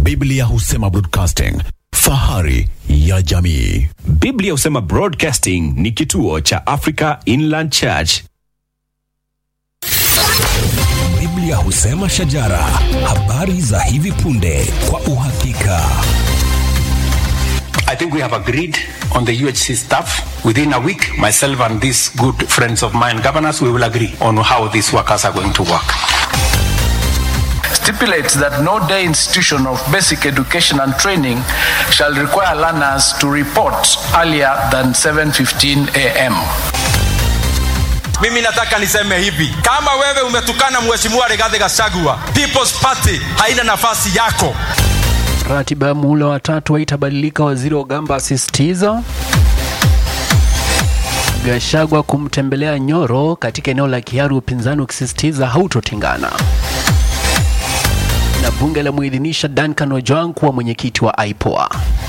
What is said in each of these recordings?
Biblia husema broadcasting, fahari ya jamii. Biblia husema Broadcasting ni kituo cha Africa Inland Church. Biblia husema shajara, habari za hivi punde kwa uhakika. I think we have agreed on the UHC staff. Within a week, myself and these good friends of mine, governors, we will agree on how these workers are going to work. stipulates that no day institution of basic education and training shall require learners to report earlier than 7:15 a.m. mimi nataka niseme hivi kama wewe umetukana mheshimiwa Rigathi Gachagua People's Party haina nafasi yako Ratiba ya muhula wa tatu haitabadilika, waziri Ogamba asisitiza. Gashagwa kumtembelea Nyoro katika eneo la Kiharu, upinzani ukisisitiza hautotengana. Na bunge la muidhinisha Duncan Ojwang kuwa mwenyekiti wa IPOA.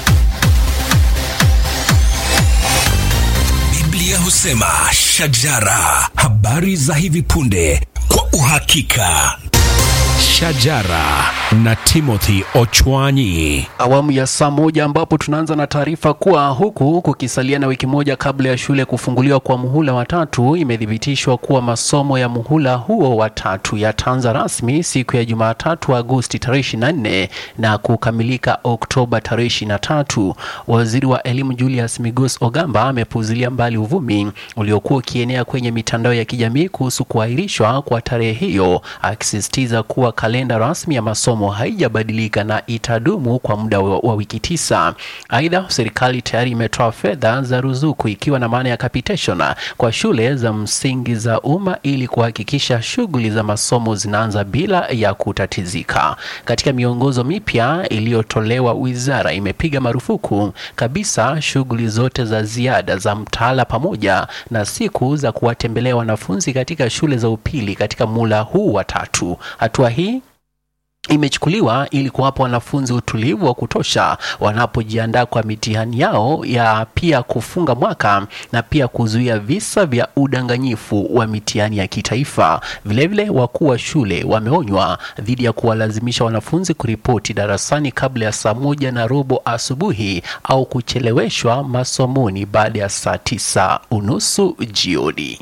Biblia husema shajara, habari za hivi punde kwa uhakika. Shajara na Timothy Ochwanyi. awamu ya saa moja ambapo tunaanza na taarifa kuwa huku kukisalia na wiki moja kabla ya shule kufunguliwa kwa muhula wa tatu, imethibitishwa kuwa masomo ya muhula huo wa tatu yataanza rasmi siku ya Jumatatu Agosti tarehe 24 na kukamilika Oktoba tarehe 23. Waziri wa elimu Julius Migos Ogamba amepuzilia mbali uvumi uliokuwa ukienea kwenye mitandao ya kijamii kuhusu kuahirishwa kwa tarehe hiyo, akisisitiza kuwa kalenda rasmi ya masomo haijabadilika na itadumu kwa muda wa, wa wiki tisa. Aidha, serikali tayari imetoa fedha za ruzuku ikiwa na maana ya capitation kwa shule za msingi za umma ili kuhakikisha shughuli za masomo zinaanza bila ya kutatizika. Katika miongozo mipya iliyotolewa, wizara imepiga marufuku kabisa shughuli zote za ziada za mtaala pamoja na siku za kuwatembelea wanafunzi katika shule za upili katika mula huu wa tatu. Hatua hii imechukuliwa ili kuwapa wanafunzi utulivu wa kutosha wanapojiandaa kwa mitihani yao ya pia kufunga mwaka na pia kuzuia visa vya udanganyifu wa mitihani ya kitaifa. Vilevile, wakuu wa shule wameonywa dhidi ya kuwalazimisha wanafunzi kuripoti darasani kabla ya saa moja na robo asubuhi au kucheleweshwa masomoni baada ya saa tisa unusu jioni.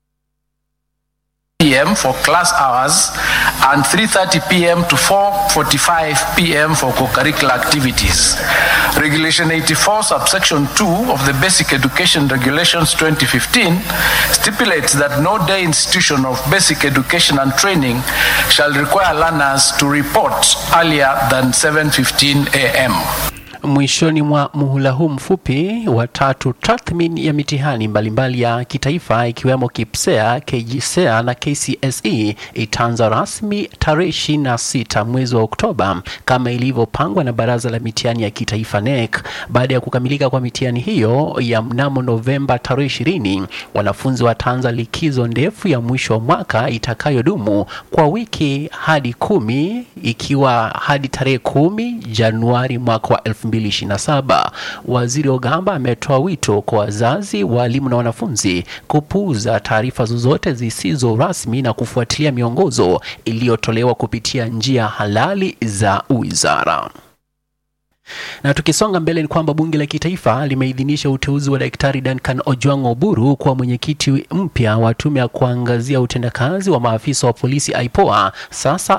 p.m. for class hours and 3:30 p.m. to 4:45 p.m. for co-curricular activities. Regulation 84 subsection 2 of the Basic Education Regulations 2015 stipulates that no day institution of basic education and training shall require learners to report earlier than 7:15 a.m. Mwishoni mwa muhula huu mfupi wa tatu, tathmini ya mitihani mbalimbali ya kitaifa ikiwemo KIPSEA, KJSEA na KCSE itaanza rasmi tarehe 26 mwezi wa Oktoba kama ilivyopangwa na Baraza la Mitihani ya Kitaifa NEC. Baada ya kukamilika kwa mitihani hiyo ya mnamo Novemba tarehe 20, wanafunzi wataanza likizo ndefu ya mwisho wa mwaka itakayodumu kwa wiki hadi kumi ikiwa hadi tarehe kumi Januari mwaka wa 2027. Waziri Ogamba ametoa wito kwa wazazi, walimu na wanafunzi kupuuza taarifa zozote zisizo rasmi na kufuatilia miongozo iliyotolewa kupitia njia halali za wizara. Na tukisonga mbele ni kwamba bunge la kitaifa limeidhinisha uteuzi wa Daktari Duncan Ojwang Oburu kuwa mwenyekiti mpya wa tume ya kuangazia utendakazi wa maafisa wa polisi IPOA. Sasa